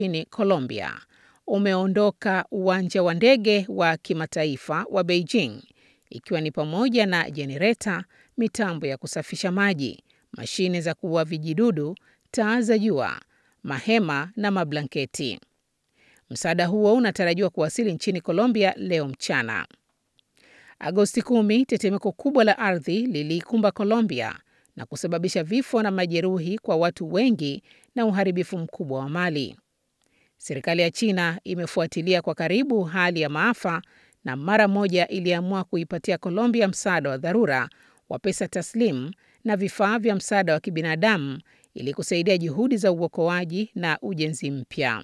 nchini Colombia umeondoka uwanja wa ndege wa kimataifa wa Beijing ikiwa ni pamoja na jenereta, mitambo ya kusafisha maji, mashine za kuua vijidudu, taa za jua, mahema na mablanketi. Msaada huo unatarajiwa kuwasili nchini Colombia leo mchana. Agosti 10, tetemeko kubwa la ardhi liliikumba Colombia na kusababisha vifo na majeruhi kwa watu wengi na uharibifu mkubwa wa mali. Serikali ya China imefuatilia kwa karibu hali ya maafa na mara moja iliamua kuipatia Colombia msaada wa dharura wa pesa taslimu na vifaa vya msaada wa kibinadamu ili kusaidia juhudi za uokoaji na ujenzi mpya.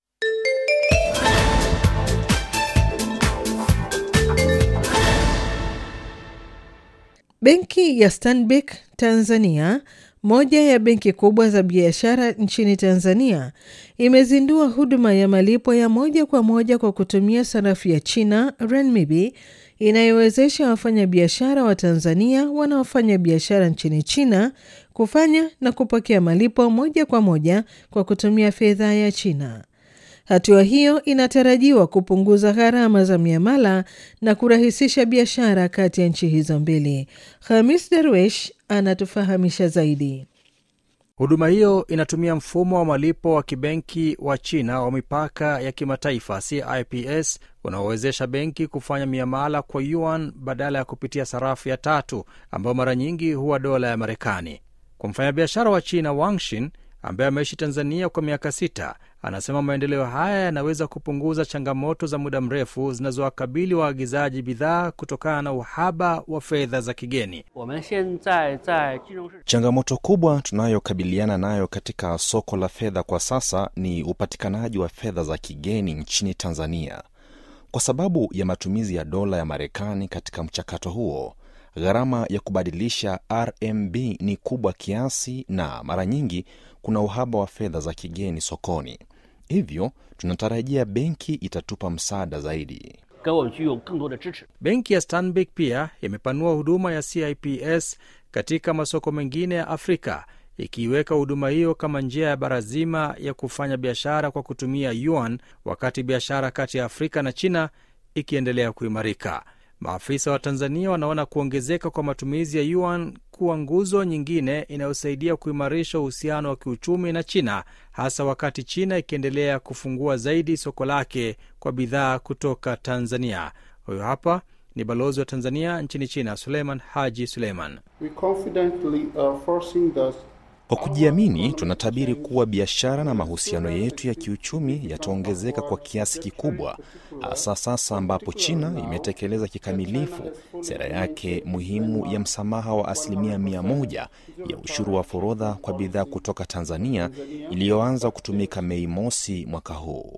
Benki ya Stanbic Tanzania, moja ya benki kubwa za biashara nchini Tanzania, imezindua huduma ya malipo ya moja kwa moja kwa kutumia sarafu ya China renminbi inayowezesha wafanyabiashara wa Tanzania wanaofanya biashara nchini China kufanya na kupokea malipo moja kwa moja kwa kutumia fedha ya China. Hatua hiyo inatarajiwa kupunguza gharama za miamala na kurahisisha biashara kati ya nchi hizo mbili. Hamis Darwesh anatufahamisha zaidi. Huduma hiyo inatumia mfumo wa malipo wa kibenki wa China wa mipaka ya kimataifa CIPS unaowezesha benki kufanya miamala kwa yuan badala ya kupitia sarafu ya tatu ambayo mara nyingi huwa dola ya Marekani. Kwa mfanyabiashara wa China Wangshin ambaye ameishi Tanzania kwa miaka sita, anasema maendeleo haya yanaweza kupunguza changamoto za muda mrefu zinazowakabili waagizaji bidhaa kutokana na uhaba wa fedha za kigeni. Changamoto kubwa tunayokabiliana nayo katika soko la fedha kwa sasa ni upatikanaji wa fedha za kigeni nchini Tanzania. Kwa sababu ya matumizi ya dola ya Marekani katika mchakato huo, gharama ya kubadilisha RMB ni kubwa kiasi na mara nyingi kuna uhaba wa fedha za kigeni sokoni. Hivyo tunatarajia benki itatupa msaada zaidi. Benki ya Stanbic pia imepanua huduma ya CIPS katika masoko mengine ya Afrika, ikiiweka huduma hiyo kama njia ya bara zima ya kufanya biashara kwa kutumia yuan, wakati biashara kati ya Afrika na China ikiendelea kuimarika. Maafisa wa Tanzania wanaona kuongezeka kwa matumizi ya yuan kuwa nguzo nyingine inayosaidia kuimarisha uhusiano wa kiuchumi na China, hasa wakati China ikiendelea kufungua zaidi soko lake kwa bidhaa kutoka Tanzania. Huyo hapa ni balozi wa Tanzania nchini China, Suleiman Haji Suleiman. Kwa kujiamini, tunatabiri kuwa biashara na mahusiano yetu ya kiuchumi yataongezeka kwa kiasi kikubwa, hasa sasa ambapo China imetekeleza kikamilifu sera yake muhimu ya msamaha wa asilimia mia moja ya ushuru wa forodha kwa bidhaa kutoka Tanzania iliyoanza kutumika Mei mosi mwaka huu.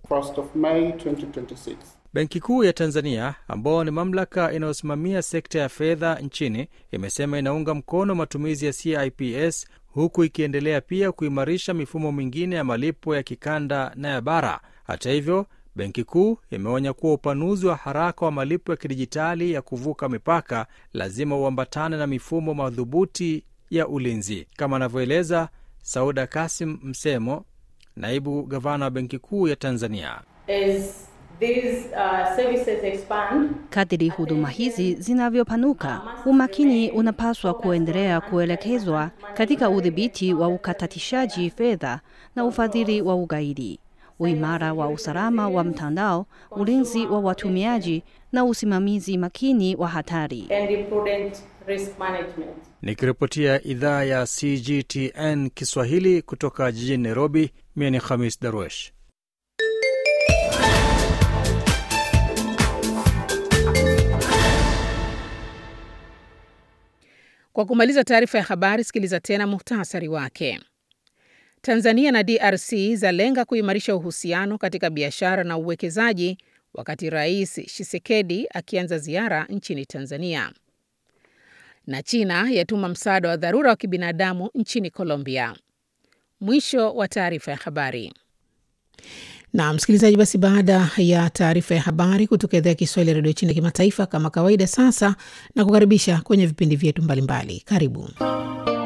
Benki Kuu ya Tanzania, ambao ni mamlaka inayosimamia sekta ya fedha nchini, imesema inaunga mkono matumizi ya CIPS huku ikiendelea pia kuimarisha mifumo mingine ya malipo ya kikanda na ya bara. Hata hivyo, benki kuu imeonya kuwa upanuzi wa haraka wa malipo ya kidijitali ya kuvuka mipaka lazima uambatane na mifumo madhubuti ya ulinzi, kama anavyoeleza Sauda Kasim Msemo, naibu gavana wa benki kuu ya Tanzania. As these, uh, services expand, Kadiri huduma hizi zinavyopanuka, umakini unapaswa kuendelea kuelekezwa katika udhibiti wa ukatatishaji fedha na ufadhili wa ugaidi, uimara wa usalama wa mtandao, ulinzi wa watumiaji na usimamizi makini wa hatari. and prudent risk management. Nikiripotia idhaa ya CGTN Kiswahili kutoka jijini Nairobi, mie ni Khamis Darwesh. Kwa kumaliza taarifa ya habari, sikiliza tena muhtasari wake. Tanzania na DRC zalenga kuimarisha uhusiano katika biashara na uwekezaji wakati Rais Tshisekedi akianza ziara nchini Tanzania. Na China yatuma msaada wa dharura wa kibinadamu nchini Colombia. Mwisho wa taarifa ya habari. Na msikilizaji, basi baada ya taarifa ya habari kutoka idhaa ya Kiswahili ya redio China kimataifa, kama kawaida, sasa na kukaribisha kwenye vipindi vyetu mbalimbali. Karibu.